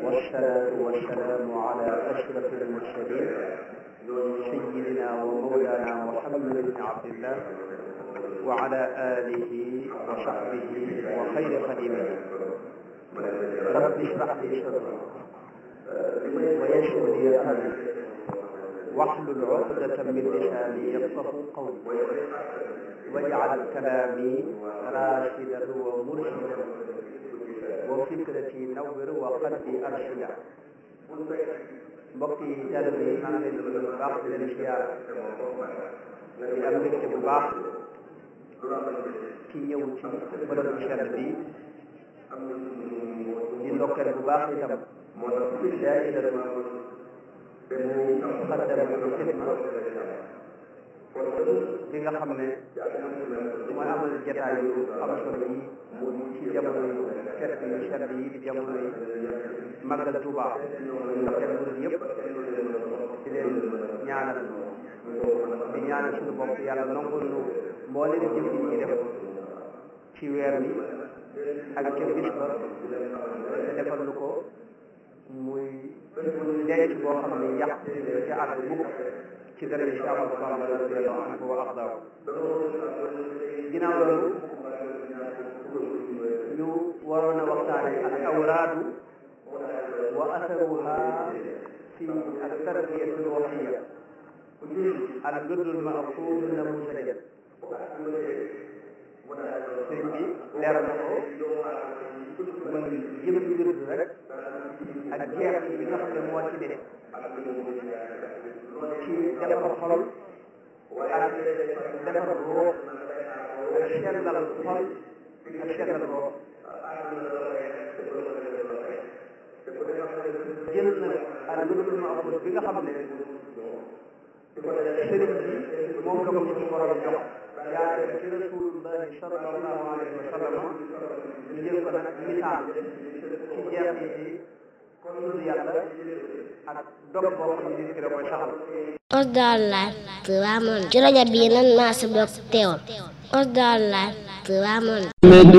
والصلاة والسلام على أشرف المرسلين سيدنا ومولانا محمد بن عبد الله وعلى آله وصحبه وخير خديمه رب اشرح لي صدري ويسر لي أمري واحلل عقدة من لساني يفقه قولي واجعل كلامي راشدا ومرشدا وفكرتي نور وقلبي أرشدا mbokk yi jàll bi maa ngi leen di bu baax di leen siyaar di am mbégte bu baax ci ñëw ci bërëb bu sell bi di ndokkeel bu baax itam daayira mu xaddam bu xidma bi nga xam ne mooy amal jataay yu am solo yi ci jamono yu fekk yu sell yi di jamono yi màggal Tuuba ndokkeel murid yëpp di leen ñaanal di ñaanal suñu bopp yàlla nangul nu mbooleem jëf yi ñuy def ci weer bi ak ca bis ba te defal nu ko muy denc boo xam ne yàq ci àgg mukk ci dara ci Ahmadu Bamba radiyallahu anhu wa ardaahu ginnaaw loolu ñu waroon a waxtaane al awraadu wa asaruha fi al tarbiyati ruuxiya al wirdul maxfuud namuusajan sëñ bi leeral na ko muy jëm wird rek ak jeex bi nga xam ne moo ci ne ci defar xol ak defar ruux ak sellal xol ak sellal ruux jël na al wirdul maxfuud bi nga xam ne sëriñ bi moom la ko ci borom jox yaa ci rasulullahi sallallahu alayhi wa sallam ñu jël ko nag misaal ci jeex yi ci tudd yàlla ak dog boo xam ne nit ki da koy saxal Osdar Live Tivaouane ci rajo bii nan maa si bokk teewul Osdar Live Tivaouane